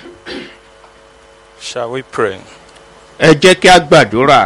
Shall we pray? ẹ jẹ́ kí a gbàdúrà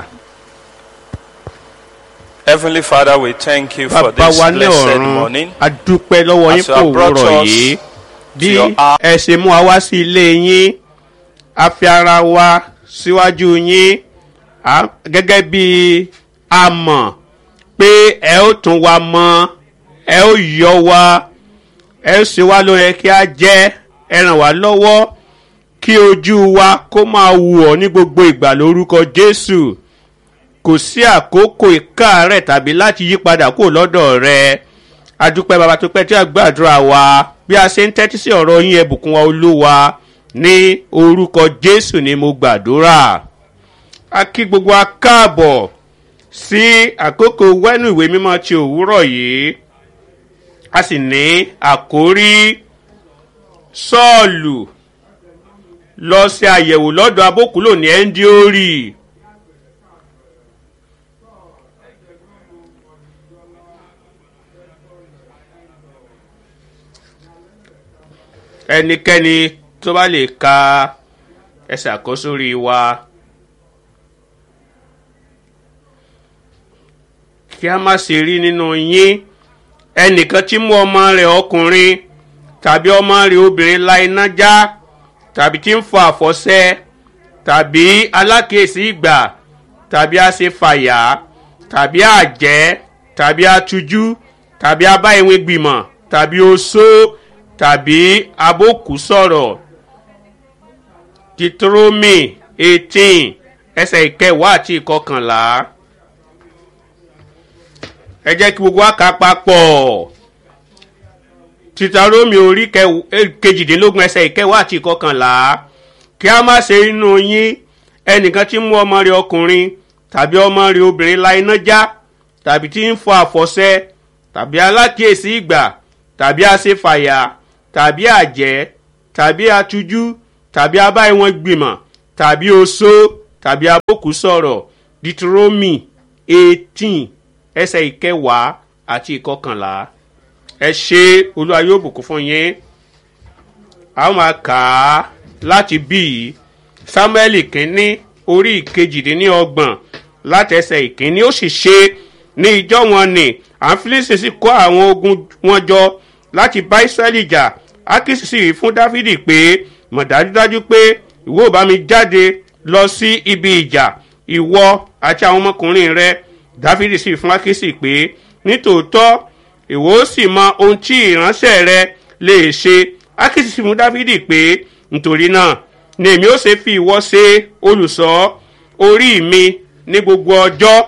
Heavenly Father, we thank you for bàbá this wa ní blessed ọ̀run morning. a dúpẹ́ lọ́wọ́ yín As you fún have brought òwúrọ̀ us yìí bí your house. ẹ ṣe mú wa wá sí ilé yín a fi ara wa síwájú yín a- gẹ́gẹ́ bí a mọ̀ pé ẹ ó tún wa mọ ẹ ó yọ wa ẹ ó ṣe wá ló yẹ kí a jẹ́ ẹ ràn wá lọ́wọ́ kí ojú wa kó máa wù ọ́ ní gbogbo ìgbà lórúkọ Jésù kò sí àkókò ìkáàárẹ̀ tàbí láti yí padà kúrò lọ́dọ̀ rẹ adúpẹ́ bàbá tó pẹ́ tí a gbàdúrà wa bí a ṣe ń tẹ́tí sí ọ̀rọ̀ yín ẹ̀bùkún wa olúwa ní orúkọ jésù ni mo gbàdúrà a kí gbogbo wa káàbọ̀ sí àkókò wẹ́nu ìwé mímọ́ ti òwúrọ̀ yìí a sì ní àkórí sọ́ọ̀lù lọ sí àyẹ̀wò lọ́dọ̀ abókùlò ní ẹ́ńdíórì. ẹnikẹ́ni tó bá lè ka ẹsẹ̀ àkósórí wa kí a má ṣe rí nínú yín ẹnìkan tí mú ọmọ rẹ̀ ọkùnrin tàbí ọmọ rẹ̀ obìnrin la iná já tàbí tí ń fọ àfọ̀ṣẹ tàbí alákèésí ìgbà tàbí aṣèfàyà tàbí àjẹ́ tàbí atújú tàbí abáyẹ̀wé gbìmọ̀ tàbí oṣó tàbí abókù sọ̀rọ̀ Deuteronomy eighteen ẹsẹ̀ ìkẹwàá àti ìkọkànlá ẹ jẹ́ kí gbogbo wa kà papọ̀ Deuteronomy orí kẹw- eh, kejìdínlógún ẹsẹ̀ ìkẹwàá àti ìkọkànlá kí a má ṣe inú yín ẹnìkan tí ń mú ọmọ rẹ̀ ọkùnrin tàbí ọmọ rẹ̀ obìnrin la iná já tàbí tí ń fọ àfọ̀ṣẹ tàbí alákìyèsí ìgbà tàbí aṣèfàyà tàbí àjẹ́ tàbí atújú tàbí abáyéwọn gbìmọ̀ tàbí oṣó tàbí abókù sọ̀rọ̀ Deuteronomy eighteen ẹsẹ̀ ìkẹwàá àti ìkọkànlá ẹ ṣe olúwa yóò bùkún fún yín a ó máa kà á láti bí yìí Sámúẹ́lì kínní orí ìkejìdínlọ́gbọ̀n láti ẹsẹ̀ ìkínní ó sì ṣe ní ìjọ wọn ni àǹfílísì sì kó àwọn ogun wọn jọ láti bá Ísírẹ́lì jà ákísì sì rí fún Dáfídì pé mọ̀ dájúdájú pé ìwọ ò bá mi jáde lọ sí ibi ìjà ìwọ àti àwọn ọmọkùnrin rẹ Dáfídì sì fún ákísì pé nítòótọ́ ìwọ ó sì mọ ohun tí ìránṣẹ́ rẹ lè ṣe ákísì sì fún Dáfídì pé nítorí náà ni èmi ó ṣe fi ìwọ ṣe olùṣọ́ orí mi ní gbogbo ọjọ́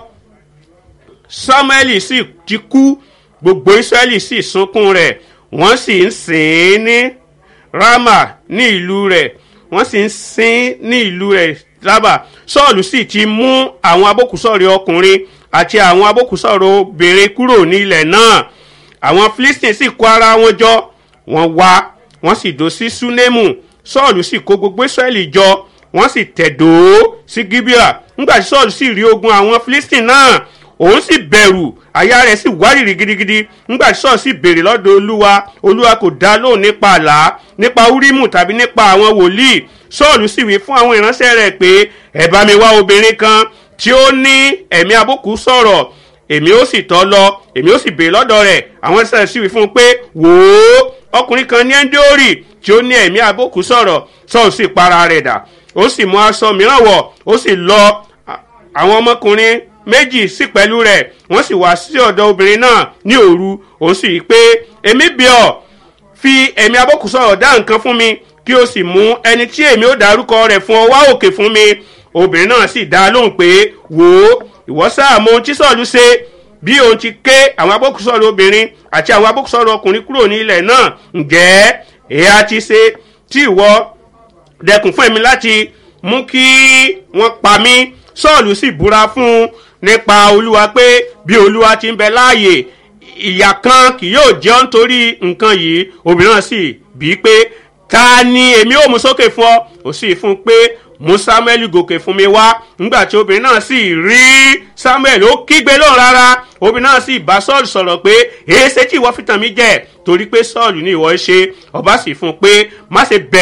samuel sì ti kú gbogbo israẹli sì sunkún rẹ̀ wọ́n sì ń sìn ín ní rama ní ìlú rẹ̀ wọ́n sì ń sìn ní ìlú rẹ̀ rábà sọ́ọ̀lù sì ti mú àwọn abókùsọ̀rọ̀ ọkùnrin àti àwọn abókùsọ̀rọ̀ obìnrin kúrò ní ilẹ̀ náà àwọn philistine sì kó ara wọn jọ wọ́n wá wọ́n sì dó sí súnémù sọ́ọ̀lù sì kó gbogbo israẹli jọ wọ́n sì tẹ̀dó sí gibeah nígbà tí sọ́ọ̀lù sì rí ogun àwọn philistine náà òun sì bẹ̀rù àyà rẹ̀ sì wárìrì gidigidi nígbà tí sọ́ọ̀ sì béèrè lọ́dọ̀ olúwa olúwa kò dá lóhùn nípa àlá nípa úrímù tàbí nípa àwọn wòlíì sọ́ọ̀lù sì wí fún àwọn ìránṣẹ́ rẹ̀ pé ẹ bá mi wá obìnrin kan tí ó ní ẹ̀mí àbùkù sọ̀rọ̀ èmi ó sì tọ́ lọ èmi ó sì béèrè lọ́dọ̀ rẹ̀ àwọn ìṣẹ̀lẹ̀ sì wí fún un pé wò ó ọkùnrin kan ní ẹ́ńdíórì tí ó ní ẹ̀mí àbùkù sọ̀rọ̀ sọ́ọ̀ sì para rẹ̀ dà ó sì mú aṣọ mìíràn wọ̀ ó sì lọ àwọn ọmọkùnrin méjì sí pẹ̀lú rẹ̀ wọ́n sì wá sí ọ̀dọ̀ obìnrin náà ní òru òun sì rí i pé èmi bí ọ fi ẹ̀mí abọ́kùsọ̀rọ̀ dá nǹkan fún mi kí o sì mú ẹni tí èmi ó dárúkọ rẹ̀ fún ọ wá òkè fún mi obìnrin náà sì dá a lóhùn pé wò ó ìwọ sáà mọ ohun tí sọ̀lú ṣe bí òun ti ké àwọn abọ́kùsọ̀rọ̀ obìnrin àti àwọn abọ́kùsọ̀rọ̀ ọkùnrin kúrò ní ilẹ̀ náà ǹjẹ́ èyí ti ṣe tí ìwọ dẹkùn fún èmi láti mú kí wọ́n pa mí sọ́ọ̀lù sì búra fún un nípa olúwa pé bí olúwa ti ń bẹ láàyè ìyà kan kì yóò jẹ́ ọ́ nítorí nǹkan yìí obìnrin náà sì bí i pé ta ni èmi ò mú sókè fún ọ ó sì fún un pé mú samuel gòkè fún mi wá nígbà tí obìnrin náà sì rí samuel ó kígbe lóhùn rárá obìnrin náà sì bá sọ́ọ̀lù sọ̀rọ̀ pé èéṣe tí ìwọ fi tàn mí jẹ torí pé sọ́ọ̀lù ní ìwọ ṣe ọba sì fún un pé má ṣe bẹ̀rù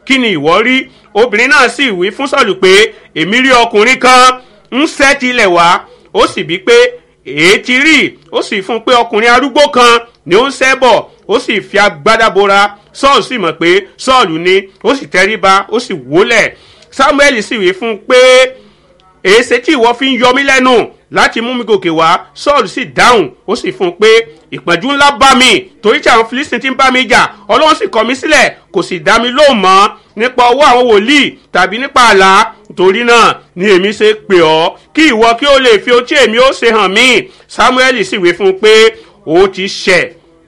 kí ni ìwọ rí obìnrin náà sì wí fún sọ́ọ̀lù pé èmi rí ọkùnrin kan ń ṣẹ́ tilẹ̀ wá ó sì bí pé èé ti rí ó sì fún un pé ọkùnrin arúgbó kan ni ó ń ṣẹ́ bọ̀ ó sì fi agbádá bora sọ́ọ̀lù sì mọ̀ pé sọ́ọ̀lù ni ó sì tẹríba ó sì wólẹ̀ samuel sì wí fún un pé èéṣe tí ìwọ fi ń yọ mí lẹ́nu láti mú mi gòkè wá sọ́ọ̀lù sì dáhùn ó sì fún un pé ìpọ́njú ńlá bá mi torí tí àwọn filistin ti ń bá mi jà ọlọ́run sì kọ̀ mí sílẹ̀ kò sì dá mi lóhùn mọ́ nípa ọwọ́ àwọn wòlíì tàbí nípa àlá torí náà ni èmi ṣe pè ọ́ kí ìwọ kí ó lè fi ohun tí èmi ó ṣe hàn mí samuel sì wí fún un pé ó ti ṣẹ̀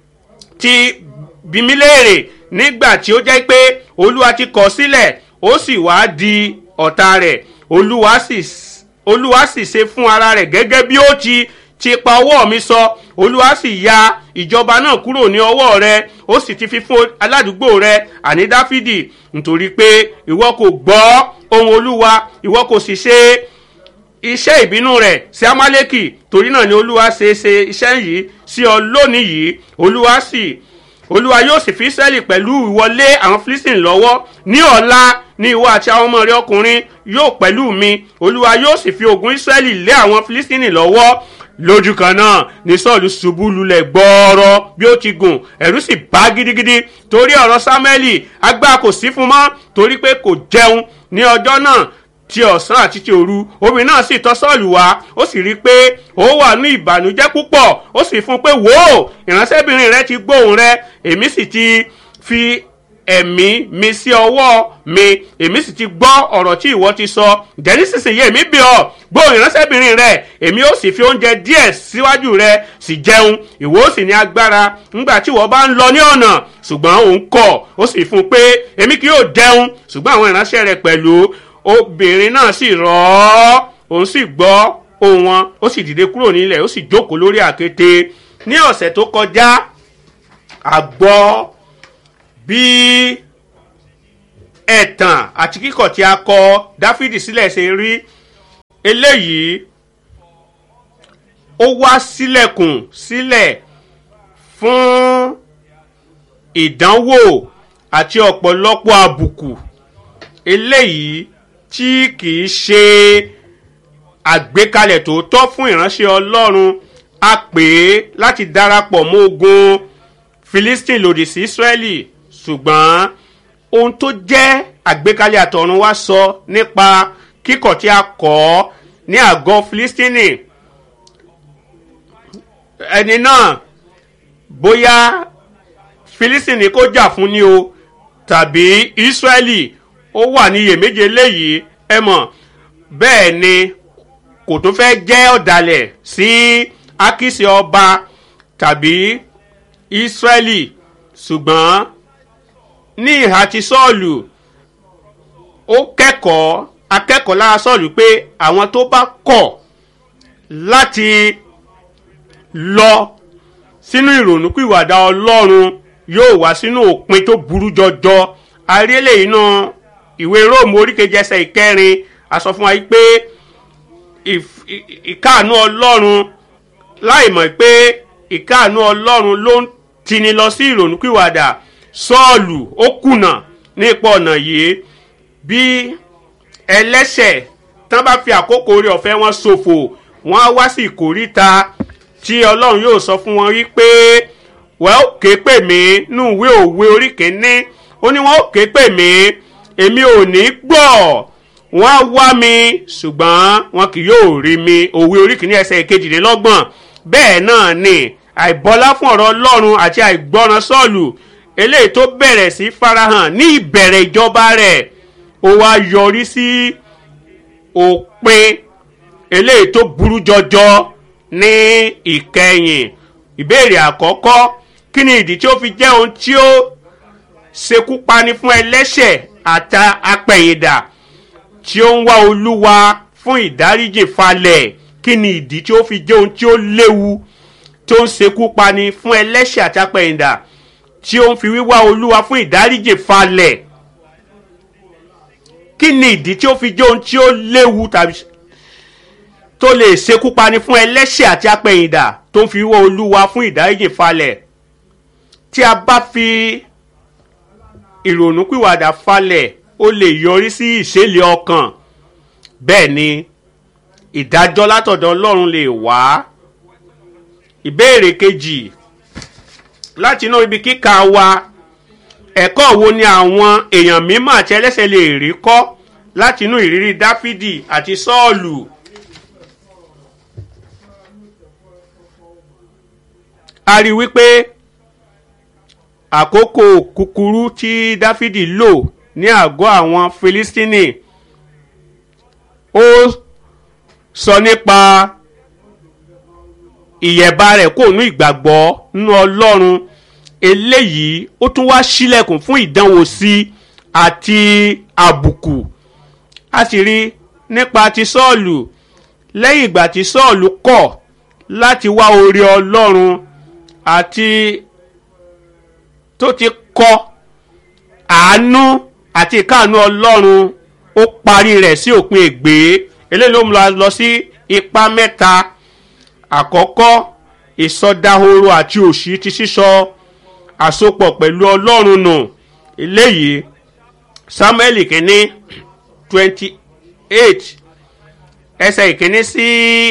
ti bí mi léèrè nígbà tí ó jẹ́ pé olúwa ti kọ̀ sílẹ̀ ó sì wá di ọ̀tá rẹ̀ olúwa sì olúwa sì ṣe fún ara rẹ̀ gẹ́gẹ́ bí ó ti ti pa ọwọ́ mi sọ olúwa sì ya ìjọba náà kúrò ní ọwọ́ rẹ ó sì ti fi fún aládùúgbò rẹ àní dáfídì nítorí pé ìwọ kò gbọ́ ohun olúwa ìwọ kò sì ṣe iṣẹ́ ìbínú rẹ̀ sí amálẹ́kì torí náà ni olúwa ṣe ṣe iṣẹ́ yìí sí ọ lónìí yìí olúwa sì olúwa yóò sì fi israẹli pẹ̀lú ìwọlé àwọn philistine lọ́wọ́ ní ọ̀la ní ìwọ àti àwọn ọmọ rẹ ọkùnrin yóò pẹ̀lú mi olúwa yóò sì fi ogun israẹli lé àwọn philistine lọ́wọ́ lójú kan náà ní sọ́ọ̀lù ṣubú lulẹ̀ gbọ́ọ́rọ́ bí ó ti gùn ẹ̀rú sì bá gidigidi torí ọ̀rọ̀ sámẹ́lì agbára kò sí fún mọ́ torí pé kò jẹun ní ọjọ́ náà ti ọ̀sán àti ti òru obìnrin náà sì tọ́ sọ́ọ̀lù wá ó sì rí i pé ó wà ní ìbànújẹ́ púpọ̀ ó sì fún un pé wò ó ìránṣẹ́bìnrin rẹ ti gbóhùn rẹ èmi sì ti fi ẹ̀mí mi sí ọwọ́ mi èmi sì ti gbọ́ ọ̀rọ̀ tí ìwọ ti sọ ǹjẹ́ nísinsìnyí èmi bí ọ gbóhùn ìránṣẹ́bìnrin rẹ èmi ó sì fi oúnjẹ díẹ̀ síwájú rẹ sì jẹun ìwọ ó sì ní agbára ńgbà tí ìwọ bá ń lọ ní ọ̀nà ṣùgbọ́n òun kọ̀ ó sì fún un pé èmi kì yóò jẹun ṣùgbọ́n àwọn ìránṣẹ́ rẹ pẹ̀lú obìnrin náà sì rọ̀ ọ́ òun sì gbọ́ ohùn wọn ó sì dìde kúrò nílẹ̀ ó sì jókòó lórí àkété ní ọ̀sẹ̀ tó kọjá àgbọ̀ bí ẹ̀tàn àti kíkọ̀ tí a kọ dáfídì sílẹ̀ ṣe rí eléyìí ó wá sílẹ̀kùn sílẹ̀ fún ìdánwò àti ọ̀pọ̀lọpọ̀ àbùkù eléyìí tí kìí ṣe àgbékalẹ̀ tó tọ́ fún ìránṣẹ́ ọlọ́run a pè é láti darapọ̀ mọ́ ogun philistine lòdì sí israeli ṣùgbọ́n ohun tó jẹ́ àgbékalẹ̀ àtọ̀run wá sọ nípa kíkọ̀ tí a kọ́ ní àgọ́ philistine ẹni náà bóyá philistine kó jà fún ni o tàbí israeli ó wà ní iyèméjì eléyìí ẹ mọ̀ bẹ́ẹ̀ ni kò tó fẹ́ jẹ́ ọ̀dàlẹ̀ sí akíṣe ọba tàbí israeli ṣùgbọ́n ní ìhà ti sọ́ọ̀lù ó kẹ́kọ̀ọ́ akẹ́kọ̀ọ́ lára sọ́ọ̀lù pé àwọn tó bá kọ̀ láti lọ sínú ìrònúpìwàdà ọlọ́run yóò wá sínú òpin tó burú jọjọ àrílẹ̀ iná ìwé róòmù oríkejì ẹsẹ̀ ìkẹrin a sọ fún wa pé ìkáàánú ọlọ́run láì mọ̀ pé ìkáàánú ọlọ́run ló ń tini lọ sí ìrònúpìwàdà sọ́ọ̀lù ó kùnà nípa ọ̀nà yìí bí ẹlẹ́sẹ̀ tán bá fi àkókò orí ọ̀fẹ́ wọn ṣòfò wọ́n á wá sí ìkóríta tí ọlọ́run yóò sọ fún wọn wípé wọ́n ó ké pè mí nú ìwé òwe orí kìíní ó ní wọ́n ó ké pè mí èmi ò ní gbọ́ wọ́n á wá mi ṣùgbọ́n wọn kì yóò rí mi òwe orí kìíní ẹsẹ̀ kejìlélọ́gbọ̀n bẹ́ẹ̀ náà ni àìbọlá fún ọ̀rọ̀ ọlọ́run àti àìgbọràn sọ́ọ̀lù eléyìí tó bẹ̀rẹ̀ sí farahàn ní ìbẹ̀rẹ̀ ìjọba rẹ̀ ó wá yọrí sí òpin eléyìí tó burú jọjọ ní ìkẹyìn ìbéèrè àkọ́kọ́ kí ni ìdí tí ó fi jẹ́ ohun tí ó ṣekú pani fún ẹlẹ́ṣẹ̀ àta apẹ̀yìndà tí ó ń wá olúwa fún ìdáríjì falẹ̀ kí ni ìdí tí ó fi jẹ́ ohun tí ó léwu tó ń ṣekú pani fún ẹlẹ́ṣẹ̀ àti apẹ̀yìndà tí ó ń fi wíwá olúwa fún ìdáríjì falẹ̀ kí ni ìdí tí ó fi jẹ́ ohun tí ó léwu tàbí tó lè ṣekú pani fún ẹlẹ́ṣẹ̀ àti apẹ̀yìndà tó ń fi wíwá olúwa fún ìdáríjì falẹ̀ tí a bá fi ìrònúpìwàdà falẹ̀ ó lè yọrí sí ìṣẹ̀lẹ̀ ọkàn bẹ́ẹ̀ ni ìdájọ́ látọ̀dọ̀ ọlọ́run lè wá ìbéèrè kejì láti inú ibi kíkà wa ẹ̀kọ́ wo ni àwọn èèyàn mímọ́ àti ẹlẹ́sẹ̀ lè rí kọ́ láti inú ìrírí dáfídì àti sọ́ọ̀lù. a rí i wípé àkókò kúkúrú tí dáfídì lò ní àgọ́ àwọn filistini ó sọ nípa ìyẹ̀bá rẹ̀ kò nú ìgbàgbọ́ nínú ọlọ́run eléyìí ó tún wá sílẹ̀kùn fún ìdánwò sí àti àbùkù a sì rí nípa ti sọ́ọ̀lù lẹ́yìn ìgbà tí sọ́ọ̀lù kọ̀ láti wá orí ọlọ́run àti tó ti kọ àánú àti ìkáàánú ọlọ́run ó parí rẹ̀ sí òpin ègbé eléyìí ló mú wa lọ sí ipa mẹ́ta àkọ́kọ́ ìsọdahoro àti òṣì ti sísọ àsopọ̀ pẹ̀lú ọlọ́run nù eléyìí samuel kìíní twenty eight ẹsẹ̀ ìkíní sí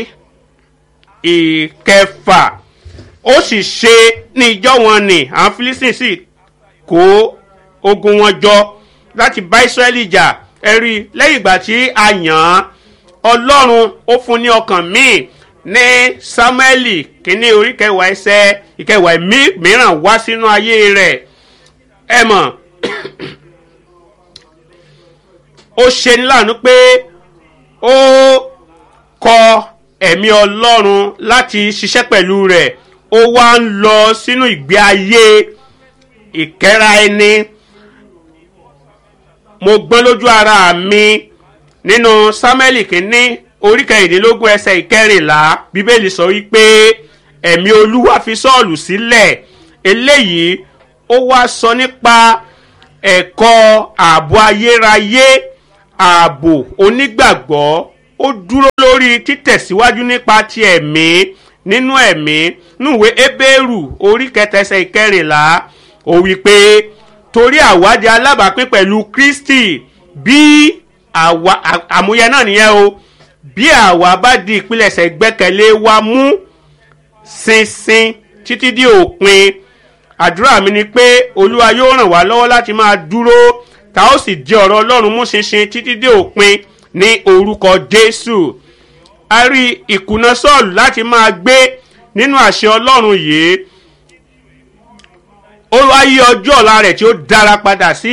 ìkẹfà ó sì ṣe ní ìjọ wọn ni àwọn philistine sì kó ogun wọn jọ láti bá israẹli jà ẹ̀rí lẹ́yìn ìgbà tí a yàn án ọlọ́run ó fún ní ọkàn míì ní samueli kínní orí kẹwàá ẹsẹ ìkẹwàá mìíràn wá sínú ayé rẹ̀ ẹ mọ̀ ó ṣe ní láàánú pé ó kọ ẹ̀mí ọlọ́run láti ṣiṣẹ́ pẹ̀lú rẹ̀ ó wá ń lọ sínú ìgbé ayé ìkẹ́ra ẹni mo gbọ́n lójú ara mi nínú samuel kínní orí kẹrìndínlógún ẹsẹ̀ ìkẹrìnlá bíbélì sọ wípé ẹ̀mí olúwa fi sọ́ọ̀lù sílẹ̀ eléyìí ó wá sọ nípa ẹ̀kọ́ ààbò ayérayé ààbò onígbàgbọ́ ó dúró lórí títẹ̀síwájú nípa ti ẹ̀mí nínú ẹ̀mí núwèé ebéèrù orí kẹtẹsẹ̀ ìkẹrìnlá ó wí pé torí àwádìí alábàápín pẹ̀lú kristi bí àwa àmúyẹ náà nìyẹn o bí àwa bá di ìpilẹ̀ṣẹ̀ gbẹ́kẹ̀lé wa mú ṣinṣin títí di òpin àdúrà mi ni pé olúwa yóò ràn wá lọ́wọ́ láti máa dúró tá ó sì di ọ̀rọ̀ ọlọ́run mú ṣinṣin títí di òpin ní orúkọ jésù a rí ìkùnà sọ́ọ̀lù láti máa gbé nínú àṣẹ ọlọ́run yìí ó wá yí ọjọ́ ọ̀la rẹ̀ tí ó dára padà sí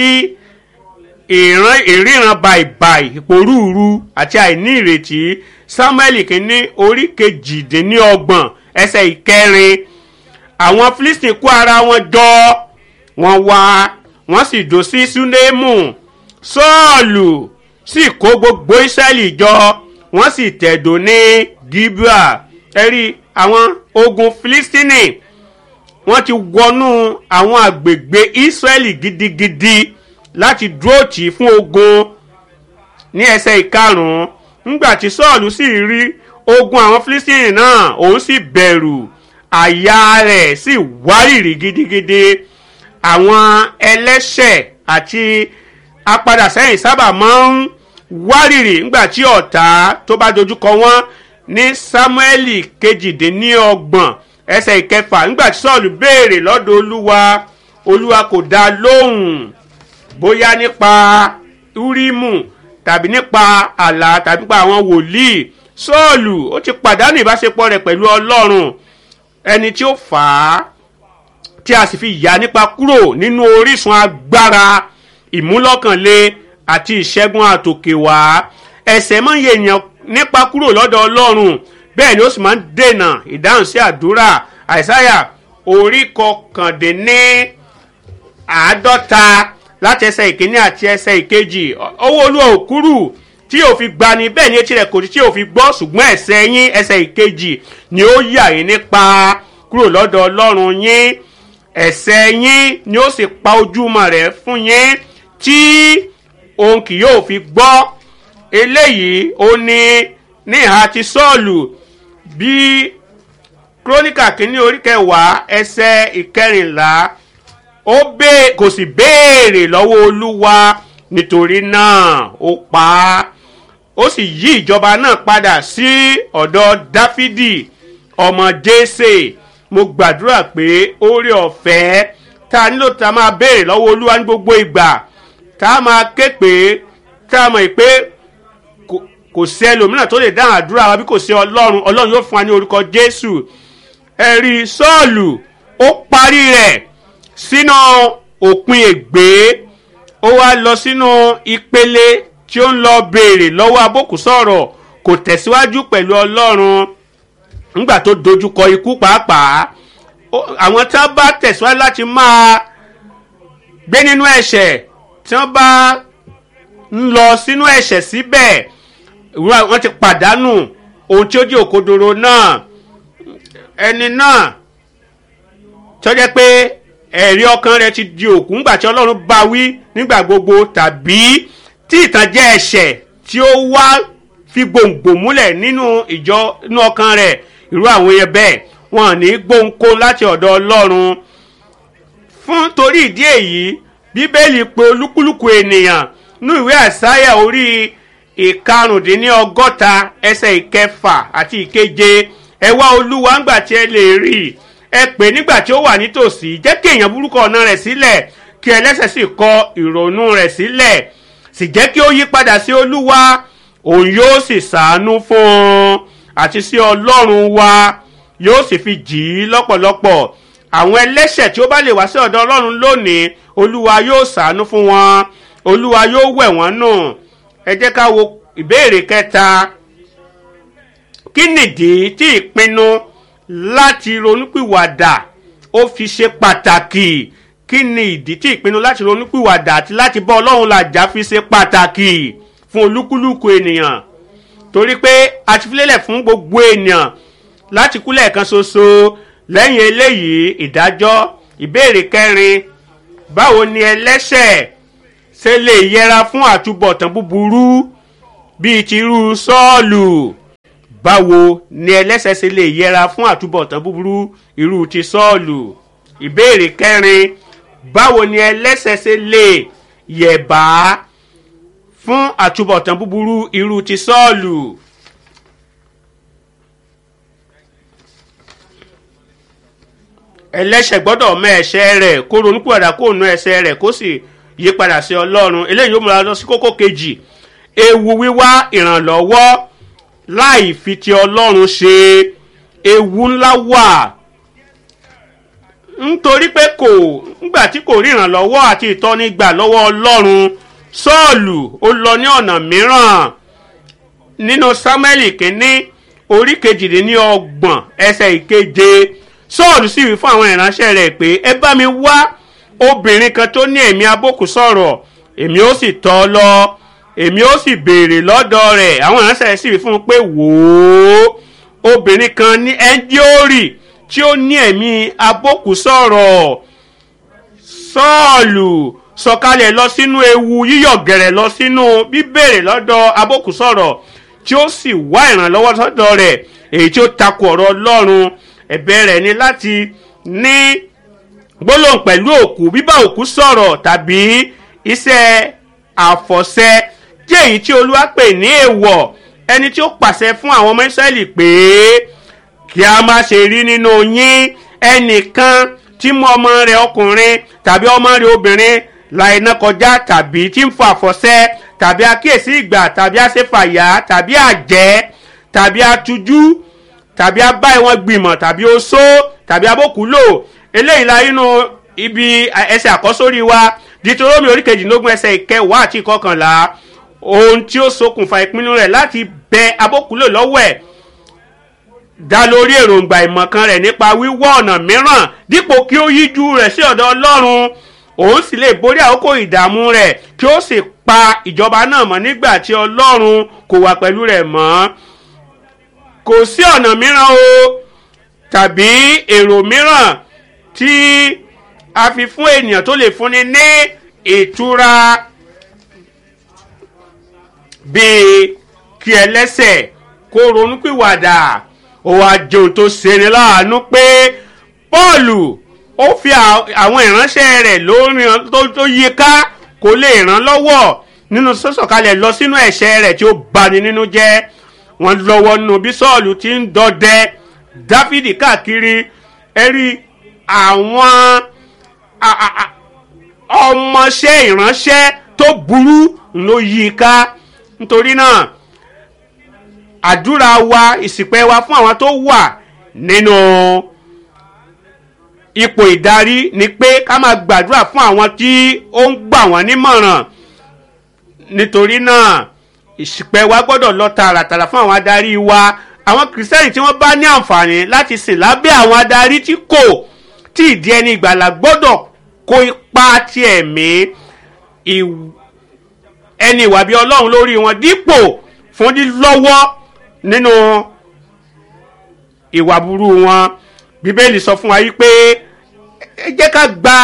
ìran ìríran bàìbàì ìpòrúurú àti àìní ìrètí samuel kìíní orí kejìdínlọ́gbọ̀n ẹsẹ̀ ìkẹrin àwọn philistine kó ara wọn jọ wọn wá wọn sì dó sí sunemu sọ́ọ̀lù sì kó gbogbo israẹli jọ wọ́n sì tẹ̀dó ní gibea ẹ̀rí àwọn ogun philistine wọ́n ti wọnú àwọn àgbègbè israẹli gidigidi láti dúró tì í fún ogun ní ẹsẹ̀ ìkarùn-ún ńgbà tí sọ́ọ̀lù sì rí ogun àwọn philistine náà òun sì bẹ̀rù àyà rẹ̀ sì wárìrì gidigidi àwọn ẹlẹ́ṣẹ̀ àti apadàsẹ́yìn sábà máa ń wárìrì ńgbà tí ọ̀tá tó bá dojúkọ wọn ní sámúẹ́lì kejìdínlọ́gbọ̀n ẹsẹ̀ ìkẹfà ńgbà tí sọ́ọ̀lù béèrè lọ́dọ̀ olúwa olúwa kò dá lóhùn bóyá nípa úrímù tàbí nípa àlá tàbí nípa àwọn wòlíì sọ́ọ̀lù ó ti pàdánù ìbáṣepọ̀ rẹ̀ pẹ̀lú ọlọ́run ẹni tí ó fà á tí a sì fi yà nípa kúrò nínú orísun agbára ìmúlọ́kànlé àti ìṣẹ́gun àtòkèwá ẹ̀sẹ̀ máa ń yẹ èèyàn nípa kúrò lọ́dọ̀ ọlọ́run bẹ́ẹ̀ ni ó sì máa ń dènà ìdáhùn sí àdúrà àìsáyà orí kọkàndínní àádọ́ta láti ẹsẹ̀ ìkíní àti ẹsẹ̀ ìkejì owó olúwa òkúrù tí yóò fi gbani bẹ́ẹ̀ ni etí rẹ̀ kò tí yóò fi gbọ́ ṣùgbọ́n ẹsẹ̀ yín ẹsẹ̀ ìkejì ni ó yà yín nípa kúrò lọ́dọ̀ ọlọ́run yín ẹsẹ̀ yín ni ó sì pa ojúmọ́ rẹ̀ fún yín tí òun kì yóò fi gbọ́ eléyìí ó ní ní ìhà ti sọ́ọ̀lù bí kírónìkà kínní orí kẹwàá ẹsẹ̀ ìkẹrìnlá ó bẹ́ẹ̀ kò sì béèrè lọ́wọ́ olúwa nítorí náà ó pa á ó sì yí ìjọba náà padà sí ọ̀dọ̀ dáfídì ọmọ jésè mo gbàdúrà pé oore ọ̀fẹ́ tá a nílò tá a máa béèrè lọ́wọ́ olúwa ní gbogbo ìgbà tá a máa ké pé tá a mọ̀ pé kò- kò sí ẹlòmíràn tó lè dáhùn àdúrà wa bí kò sí ọlọ́run ọlọ́run yóò fún wa ní orúkọ jésù ẹ̀rí sọ́ọ̀lù ó parí rẹ̀ sínú òpin ègbé ó wá lọ sínú ìpele tí ó ń lọ béèrè lọ́wọ́ abókù sọ̀rọ̀ kò tẹ̀síwájú pẹ̀lú ọlọ́run nígbà tó dojúkọ ikú pàápàá ó- àwọn tí wọ́n bá tẹ̀síwájú láti máa gbé nínú ẹ̀ṣẹ̀ tí wọ́n bá ń lọ sínú ẹ̀ṣẹ̀ síbẹ̀ ìwúrà wọn ti pàdánù ohun tí ó jẹ́ òkodoro náà ẹni náà tó jẹ́ pé ẹ̀rí ọkàn rẹ ti di òkú ńgbà tí ọlọ́run bá wí nígbà gbogbo tàbí tí ìtànjẹ ẹ̀ṣẹ̀ tí ó wá fi gbòǹgbò múlẹ̀ nínú ìjọ inú ọkàn rẹ̀ irú àwọn yẹn bẹ́ẹ̀ wọn ò ní gbóǹkó láti ọ̀dọ̀ ọlọ́run fún torí ìdí èyí bíbélì pé olúkúlùkù ènìyàn ní ìwé àsáyà orí ìkarùndínlọ́gọ́ta ẹsẹ̀ ìkẹfà àti ìkeje ẹ wá olúwa ńgbà tí ẹ lè rí i ẹ pè nígbà tí ó wà nítòsí jẹ́ kí èèyàn burúkú ọ̀nà rẹ̀ sílẹ̀ kí ẹlẹ́sẹ̀ sì kọ ìrònú rẹ̀ sílẹ̀ sì jẹ́ kí ó yí padà sí olúwa òun yóò sì sàánú fún un àti sí ọlọ́run wa yóò sì fi jì í lọ́pọ̀lọpọ̀ àwọn ẹlẹ́ṣẹ̀ tí ó bá lè wá sí ọ̀dọ̀ ọlọ́run lónìí olúwa yóò sàánú fún wọn olúwa yóò wẹ̀ wọ́n nù ẹ jẹ́ ká wo ìbéèrè kẹta kí nìdí tí ìpinnu láti ronúpìwàdà ó fi ṣe pàtàkì kí ni ìdí tí ìpinnu láti ronúpìwàdà àti láti bọ́ ọlọ́run làjà fi ṣe pàtàkì fún olúkúlùkù ènìyàn torí pé a ti filélẹ̀ fún gbogbo ènìyàn láti kú lẹ́ẹ̀kan ṣoṣo lẹ́yìn eléyìí ìdájọ́ ìbéèrè kẹrin báwo ni ẹlẹ́ṣẹ̀ ṣe lè yẹra fún àtúbọ̀tán búburú bíi tirú sọ́ọ̀lù báwo ni ẹlẹ́ṣẹ̀ ṣe lè yẹra fún àtúbọ̀tán búburú irú ti sọ́ọ̀lù ìbéèrè kẹrin báwo ni ẹlẹ́ṣẹ̀ ṣe lè yẹ̀bá fún àtúbọ̀tán búburú irú ti sọ́ọ̀lù. ẹlẹ́ṣẹ̀ gbọ́dọ̀ mọ ẹ̀ṣẹ̀ rẹ̀ kó ronúpìwàdà kó nu ẹ̀ṣẹ̀ rẹ̀ kó sì yí padà sí ọlọ́run eléyìí yóò múra lọ sí kókó kejì ewu wíwá ìrànlọ́wọ́ láì fi ti ọlọ́run ṣe ewu ńlá wà nítorí pé kò ńgbà tí kò rí ìrànlọ́wọ́ àti ìtọ́ni gbà lọ́wọ́ ọlọ́run sọ́ọ̀lù ó lọ ní ọ̀nà mìíràn nínú sámẹ́lì kínní orí kejìdínlọ́gbọ̀n ẹsẹ̀ ìkeje sọ́ọ̀lù sì wí fún àwọn ìránṣẹ́ rẹ̀ pé ẹ bá mi wá obìnrin kan tó ní ẹ̀mí abókù sọ̀rọ̀ èmi ó sì tọ́ ọ lọ èmi ó sì béèrè lọ́dọ̀ rẹ̀ àwọn ìránṣẹ́ rẹ̀ sì wí fún un pé wò ó obìnrin kan ní ẹ́ńdíórì tí ó ní ẹ̀mí abókù sọ̀rọ̀ sọ́ọ̀lù sọ̀kalẹ̀ lọ sínú ewu yíyọ̀ gẹ̀rẹ̀ lọ sínú bíbèrè lọ́dọ̀ abókù sọ̀rọ̀ tí ó sì wá ìrànlọ́wọ́ sọ́dọ̀ rẹ̀ èyí tí ó takò ọ̀rọ̀ ọlọ́run ẹ̀bẹ̀ rẹ̀ ni láti ní gbólóhùn pẹ̀lú òkú bíbá òkú sọ̀rọ̀ tàbí iṣẹ́ àfọ̀ṣẹ tí èyí tí olúwa pè ní èèwọ̀ ẹni tí ó pàṣẹ fún àwọn ọmọ ìsírẹ́lì pé kí a má ṣe rí nínú yín ẹnìkan tí mú ọmọ rẹ̀ ọkùnrin tàbí ọmọ rẹ̀ obìnrin la iná kọjá tàbí tí ń fa àfọ̀ṣẹ tàbí akíyèsí ìgbà tàbí àṣefàyà tàbí àjẹ́ tàbí atujú tàbí abá ìwọ̀n gbìmọ̀ tàbí oṣó tàbí abókùúlò eléyìí la inú ibi ẹsẹ̀ àkọ́sórí wa ditoromi oríkejìlélógún ẹsẹ̀ ìkẹwàá àti ìkọkànlá ohun tí ó ṣokùnfà ìpinnu rẹ̀ láti bẹ abókùúlò lọ́wọ́ ẹ̀ dá lórí èròǹgbà ìmọ̀kan rẹ̀ nípa wíwọ́ ọ̀nà mìíràn dípò kí ó yíjú rẹ̀ sí ọ̀dọ̀ ọlọ́run òun sì lè borí àkókò ìdààmú rẹ̀ kí ó sì pa ìjọba náà mọ́ nígbà tí ọlọ́run kò wà pẹ̀lú rẹ̀ mọ́ kò sí ọ̀nà mìíràn o tàbí èrò mìíràn tí a fi fún ènìyàn tó lè fúnni ní ìtura bíi kí ẹlẹ́sẹ̀ kó ronúpìwàdà ó wá jẹun tó ṣeni láàánú pé pọ́ọ̀lù ó fi à- àwọn ìránṣẹ́ rẹ̀ lórí tó tó yí ká kó lè ràn lọ́wọ́ nínú sọ́sọ̀kalẹ̀ lọ sínú ẹ̀ṣẹ̀ rẹ̀ tí ó bani nínú jẹ́ wọ́n lọ́wọ́ nínú bí sọ́ọ̀lù ti ń dọdẹ dáfídì káàkiri ẹ̀rí àwọn a- a- a- ọmọọṣẹ́ ìránṣẹ́ tó burú ló yí i ká nítorí náà àdúrà wa ìsìpẹ́ wa fún àwọn tó wà nínú ipò ìdarí ni pé ká máa gbàdúrà fún àwọn tí ó ń gbà wọ́n nímọ̀ràn nítorí náà ìsìpẹ́ wa gbọ́dọ̀ lọ tààràtàrà fún àwọn adarí wa àwọn kìrìsìtẹ́nì tí wọ́n bá ní àǹfààní láti sìn lábẹ́ àwọn adarí tí kò tí ìdí ẹni ìgbàlà gbọ́dọ̀ kó ipa ti ẹ̀mí ìw- ẹni ìwà bí ọlọ́run lórí wọn dípò fún lílọ́wọ́ nínú ìwà burú wọn bíbélì sọ fún wa yìí pé ẹ jẹ́ ká gba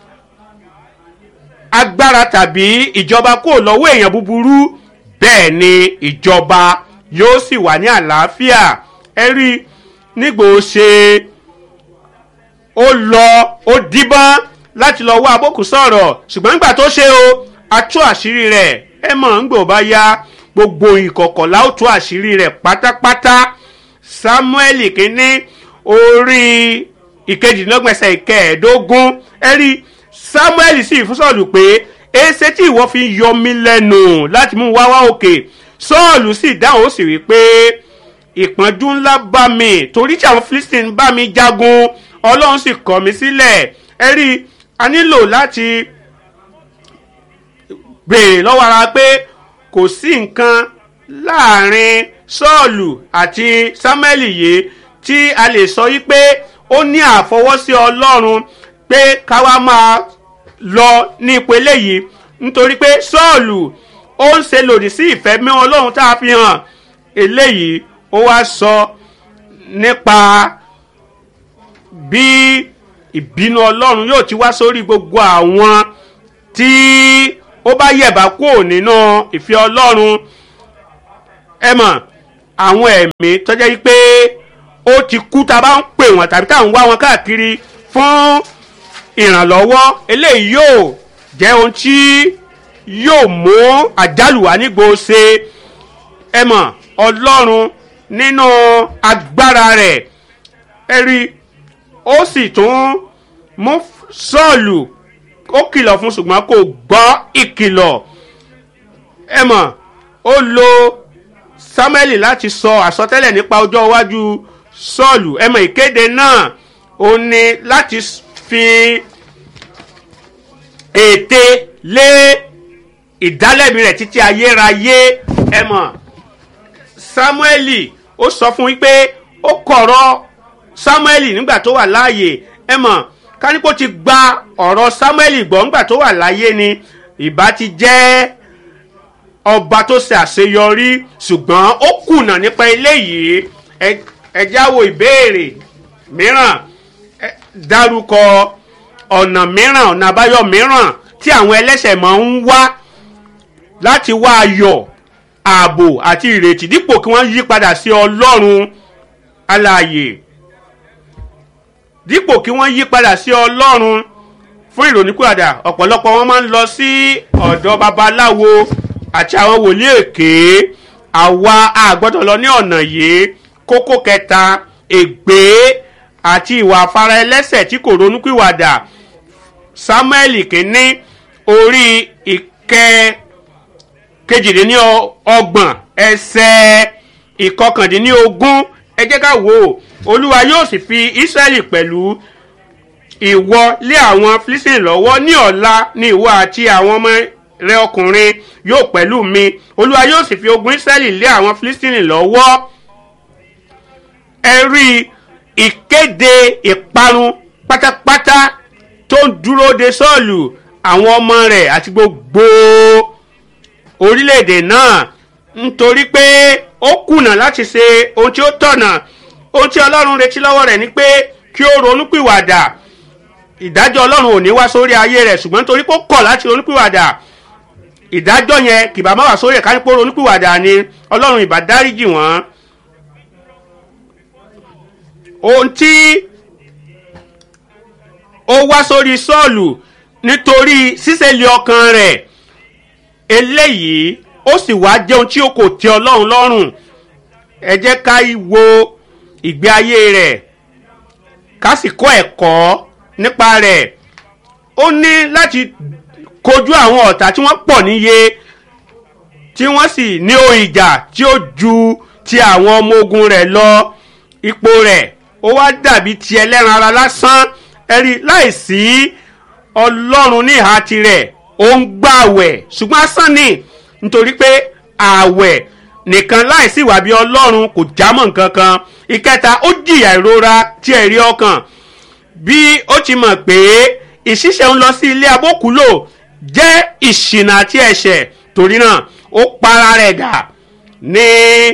agbára tàbí ìjọba kúrò lọ́wọ́ èèyàn búburú bẹ́ẹ̀ ni ìjọba yóò sì wà ní àlàáfíà ẹ rí nígbò ó ṣe ó lọ ó díbọ́n láti lọ wá abókù sọ̀rọ̀ ṣùgbọ́n nígbà tó ṣe o a tú àṣírí rẹ̀ ẹ mọ̀ ń gbò bá yá gbogbo ìkọ̀kọ̀ la ó tú àṣírí rẹ̀ pátápátá samuel kínní orí ìkejìlélọ́gbẹ̀sẹ̀ ìkẹẹ̀ẹ́dógún ẹ rí samuel sì fún sọ́ọ̀lù pé èsè tí ìwọ fi yọ mí lẹ́nu láti mú wá wá òkè sọ́ọ̀lù sì dáhùn ó sì wí pé ìpọ́njú ńlá bá mi torí tí àwọn philistine bá mi jagun ọlọ́run sì kọ̀ mí sílẹ̀ ẹ rí a nílò láti béèrè lọ́wọ́ ara pé kò sí nǹkan láàrin sọ́ọ̀lù àti sámẹ́lì yìí tí a lè sọ yí pé ó ní àfọwọ́sí ọlọ́run pé káwa máa lọ ní ipò eléyìí nítorí pé sọ́ọ̀lù ó ń ṣe lòdì sí ìfẹ́ mi ọlọ́run tá a fi hàn eléyìí ó wá sọ nípa bí ìbínú ọlọ́run yóò ti wá sórí gbogbo àwọn tí ó bá yẹ̀bá kúrò nínú ìfẹ́ ọlọ́run ẹ mọ̀ àwọn ẹ̀mí tọ́jẹ́ yí pé ó ti kú tá a bá ń pè wọ́n tàbí tá à ń wá wọn káàkiri fún ìrànlọ́wọ́ eléyìí yóò jẹ́ ohun tí yóò mú àjálù wá nígbò ṣe ẹ mọ̀ ọlọ́run nínú agbára rẹ̀ ẹ rí ó sì tún mú sọ́ọ̀lù ó kìlọ̀ fún ṣùgbọ́n kò gbọ́ ìkìlọ̀ ẹ mọ̀ ó lo samuel láti sọ àsọtẹ́lẹ̀ nípa ọjọ́ iwájú sọ́ọ̀lù ẹ mọ̀ ìkéde náà ó ní láti fi ète lé ìdálẹ́bi rẹ̀ títí ayérayé ẹ mọ̀ samuel ó sọ fún wípé ó kọ̀rọ̀ samuel nígbà tó wà láàyè ẹ mọ̀ kánípò ti gba ọ̀rọ̀ samuel gbọ́ nígbà tó wà láyé ni ìbá ti jẹ́ ọba tó ṣe àṣeyọrí ṣùgbọ́n ó kùnà nípa eléyìí ẹ- ẹ jáwọ́ ìbéèrè mìíràn ẹ dárúkọ ọ̀nà mìíràn ọ̀nà àbáyọ mìíràn tí àwọn ẹlẹ́sẹ̀ máa ń wá láti wá ayọ̀ ààbò àti ìrètí dípò kí wọ́n yí padà sí ọlọ́run alààyè dípò kí wọ́n yí padà sí ọlọ́run fún ìròníkúàdà ọ̀pọ̀lọpọ̀ wọn máa ń lọ sí ọ̀dọ̀ babaláwo àti àwọn wòlíì èké àwa àgbọ́dọ̀ lọ ní ọ̀nà yìí kókó kẹta ègbé àti ìwà afárá ẹlẹ́sẹ̀ tí kò ronúkúwàdà samuel kínní orí ìkẹ́ kejìdínlọ́gbọ̀n ẹsẹ̀ ìkọkàndínlógún ẹ jẹ́ ká wò ó olúwa yóò sì fi ísírẹ́lì pẹ̀lú ìwọ lé àwọn philistine lọ́wọ́ ní ọ̀la ní ìwọ àti àwọn ọmọ rẹ ọkùnrin yóò pẹ̀lú mi olúwa yóò sì fi ogun ísírẹ́lì lé àwọn philistine lọ́wọ́ ẹ rí ìkéde ìparun pátápátá tó ń dúró de sọ́ọ̀lù àwọn ọmọ rẹ̀ àti gbogbo orílẹ̀-èdè náà nítorí pé ó kùnà láti ṣe ohun tí ó tọ̀nà ohun tí ọlọ́run retí lọ́wọ́ rẹ̀ ni pé kí ó ronúpìwàdà ìdájọ́ ọlọ́run ò ní wá sórí ayé rẹ̀ ṣùgbọ́n nítorí pé ó kọ̀ láti ronúpìwàdà ìdájọ́ yẹn kìbá má wà sórí ẹ̀ka nípò ronúpìwàdà ni ọlọ́run ìbá dáríjì wọ́n ohun tí ó wá sórí sọ́ọ̀lù nítorí ṣíṣẹ́lẹ̀ ọkàn rẹ̀ eléyìí ó sì wá jẹun tí ó kò tẹ ọlọ́run lọ́rùn ẹ jẹ́ ká wo ìgbé ayé rẹ̀ ká sì kọ́ ẹ̀kọ́ nípa rẹ̀ ó ní láti kojú àwọn ọ̀tá tí wọ́n pọ̀ níye tí wọ́n sì ní ohun ìjà tí ó ju ti àwọn ọmọ ogun rẹ̀ lọ ipò rẹ̀ ó wá dàbí ti ẹlẹ́ran ara lásán ẹ̀rí láìsí ọlọ́run ní ìhà tirẹ̀ ó ń gbàwẹ̀ ṣùgbọ́n asán ni nítorí pé àwẹ̀ nìkan láìsí ìwà bí ọlọ́run kò jámọ́ nǹkan kan ìkẹta ó jìyà ìrora tí ẹ̀rí ọkàn bí ó ti mọ̀ pé ìṣiṣẹ́ ń lọ sí ilé abókúlò jẹ́ ìṣìnà àti ẹ̀ṣẹ̀ torí náà ó para rẹ̀ dà ní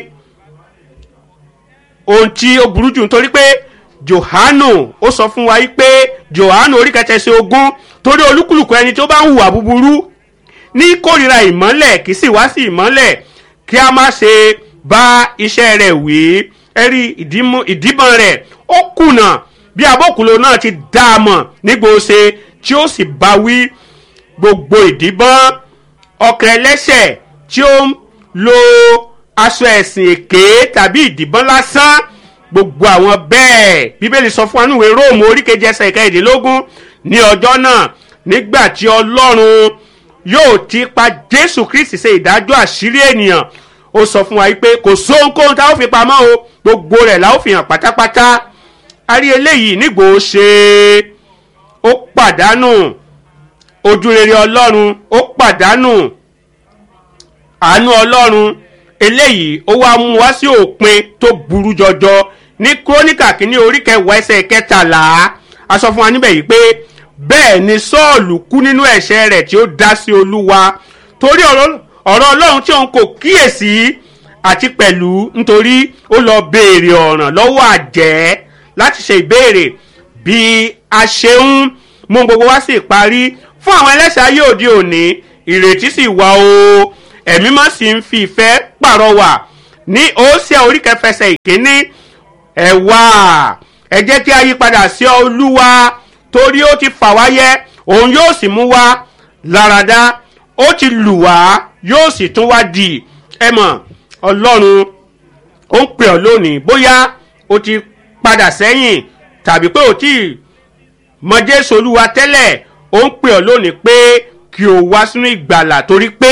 ohun tí ó burú jù nítorí pé johanu ó sọ fún wa pé johanu orí kẹtẹsẹ ogún torí olúkúlùkù ẹni tó bá ń hùwà búburú ní kórìíra ìmọ́lẹ̀ kì í sì wá sí ìmọ́lẹ̀ kí a má ṣe bá iṣẹ́ rẹ̀ wí ẹ̀rí ìdíbọn rẹ̀ ó kùnà bí abókùnlò náà ti dá a mọ̀ nígbòóṣe tí ó sì bá wí gbogbo ìdíbọn ọkàn ẹlẹ́ṣẹ̀ tí ó ń lo aṣọ ẹ̀sìn èké tàbí ìdìbọn lásán gbogbo àwọn bẹ́ẹ̀ bíbélì sọ fún anúwe róòmù oríkejì ẹsẹ̀ ìkẹrìndínlógún ní ọjọ́ náà nígbà tí ọlọ́run yóò ti pa jésù kristi ṣe ìdájọ́ àṣírí ènìyàn ó sọ fún wa pé kò sóhunkóhun tá a ó fi pamọ́ o gbogbo rẹ̀ la ó fi hàn pátápátá a rí eléyìí nígbò ó ṣe ó pàdánù ojúrere ọlọ́run ó pàdánù àánú ọlọ́run eléyìí ó wá mú wá sí òpin tó burú jọjọ ní kúrónìkà kínní orí kẹwàá ẹsẹ̀ kẹtàlá a sọ fún wa níbẹ̀ yìí pé bẹ́ẹ̀ ni sọ́ọ̀lù kú nínú ẹ̀ṣẹ̀ rẹ̀ tí ó dá sí olúwa torí ọ̀rọ̀ ọlọ́run tí òun kò kíyèsí àti pẹ̀lú nítorí ó lọ béèrè ọ̀ràn lọ́wọ́ àjẹ́ láti ṣe ìbéèrè bí a ṣe ń mú gbogbo wá sí ìparí fún àwọn ẹlẹ́sẹ̀ ayé òde òní ìrètí sì wà o ẹ̀mí má sì ń fi ìfẹ́ pàrọwà ní òsíà orí kẹfẹsẹ̀ ìkíní ẹ wá ẹ jẹ́ kí a yí padà sí olúwa torí ó ti fà wá yẹ òun yóò sì mú wá láradá ó ti lù wá yóò sì tún wá di ẹ mọ̀ ọlọ́run ó ń pè ọ́ lónìí bóyá o ti padà sẹ́yìn tàbí pé o ti mọ jésù olúwa tẹ́lẹ̀ ó ń pè ọ́ lónìí pé kí o wá sínú ìgbàlà torí pé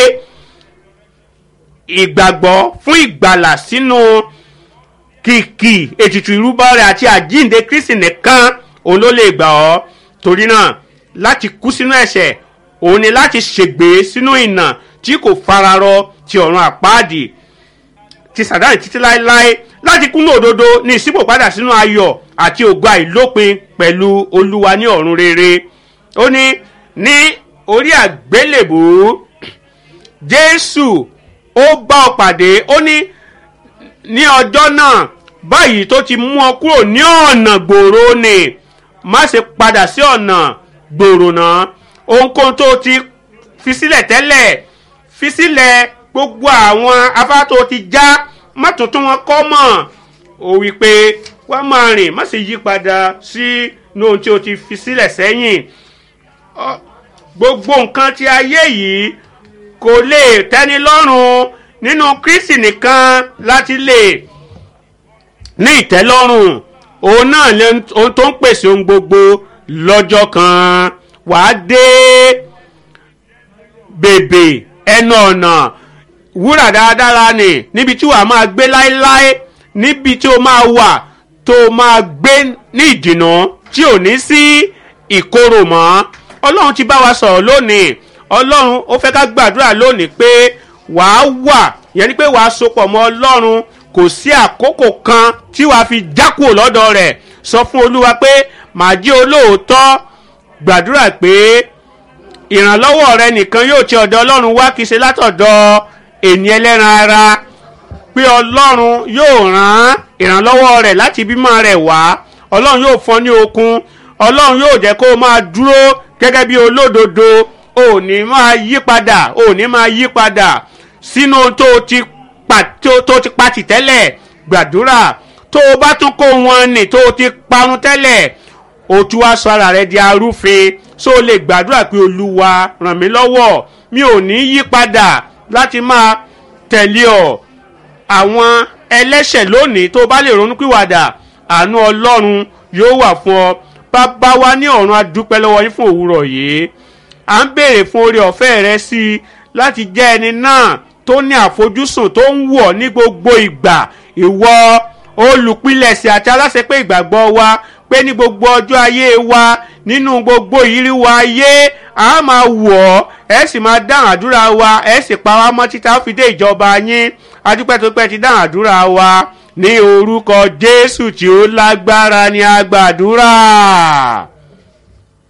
ìgbàgbọ́ fún ìgbàlà sínú kìkì ètùtù ìrúbọ rẹ̀ àti àjíǹde kristi nìkan òun ló lè gbà ọ́ torí náà láti kú sínú ẹ̀ṣẹ̀ òun ni láti ṣègbè sínú ìnà tí kò fararọ ti ọ̀run àpáàdì ti sàdáni títí láéláé láti kú ní òdodo ní ìsípò padà sínú ayọ̀ àti ògo àìlópin pẹ̀lú olúwa ní ọ̀run rere ó ní ní orí àgbélébù jésù ó bá ọ pàdé ó ní ní ọjọ́ náà báyìí tó ti mú ọ kúrò ní ọ̀nà gbòòrò ni má ṣe padà sí ọ̀nà gbòòrò náà ohunkóhun tó ti fi sílẹ̀ tẹ́lẹ̀ fi sílẹ̀ gbogbo àwọn afárá tó ti já má tuntun wọn kọ́ mọ̀ ó wí pé wá máa rìn má sì yí padà sí ní ohun tí o ti fi sílẹ̀ sẹ́yìn gbogbo nǹkan ti ayé yìí kò lè tẹ́ni lọ́rùn nínú kristi nìkan láti lè ní ìtẹ́lọ́rùn òun náà ni ohun tó ń pèsè ohun gbogbo lọ́jọ́ kan wàá dé bèbè ẹnu ọ̀nà wúrà dáradára ni níbi tí wàá máa gbé láéláé níbi tí o máa wà tó o máa gbé ní ìdìnnà tí ò ní sí ìkorò mọ́ ọlọ́run ti bá wa sọ̀rọ̀ lónìí ọlọ́run ó fẹ́ ká gbàdúrà lónìí pé wàá wà yẹn ni pé wàá sopọ̀ mọ́ ọlọ́run kò sí àkókò kan tí wàá fi jákò lọ́dọ̀ rẹ̀ sọ fún olúwa pé màá jí olóòótọ́ gbàdúrà pé ìrànlọ́wọ́ rẹ nìkan yóò ti ọ̀dọ̀ ọlọ́run wá kì í ṣe látọ̀dọ̀ ènì ẹlẹ́ran ara pé ọlọ́run yóò rán ìrànlọ́wọ́ rẹ̀ láti bímọ rẹ̀ wá ọlọ́run yóò fọ́n ní okun ọlọ́run yóò jẹ́ kó o máa dúró gẹ́gẹ́ bí olódodo ò ní máa yí padà ò ní máa yí padà sínú tó ti pa tó ti pa tì tẹ́lẹ̀ gbàdúrà tó o bá tún kó wọn nì tó o ti parun tẹ́lẹ̀ o tún wá sọ ara rẹ di arúfin so o lè gbàdúrà pé olúwa ràn mí lọ́wọ́ mi ò ní yí padà láti máa tẹ̀lé ọ àwọn ẹlẹ́ṣẹ̀ lónìí tó bá lè ronú pìwàdà àánú ọlọ́run yóò wà fún ọ bàbá wa ní ọ̀run adúpẹ́ lọ́wọ́ yín fún òwúrọ̀ yìí à ń béèrè fún oore ọ̀fẹ́ rẹ sí i láti jẹ́ ẹni náà tó ní àfojúsùn tó ń wọ̀ ní gbogbo ìgbà ìwọ olùpilẹ̀sẹ̀ àti aláṣepé ìgbàgbọ́ wa pé ní gbogbo ọjọ́ ayé wa nínú gbogbo ìrírí wa ayé a máa wọ̀ ọ́ ẹ sì máa dáhùn àdúrà wa ẹ sì pa wá mọ́ títà ó fi dé ìjọba yín adúpẹ́ tó pẹ́ ti dáhùn àdúrà wa ní orúkọ jésù tí ó lágbára ní agbàdúrà.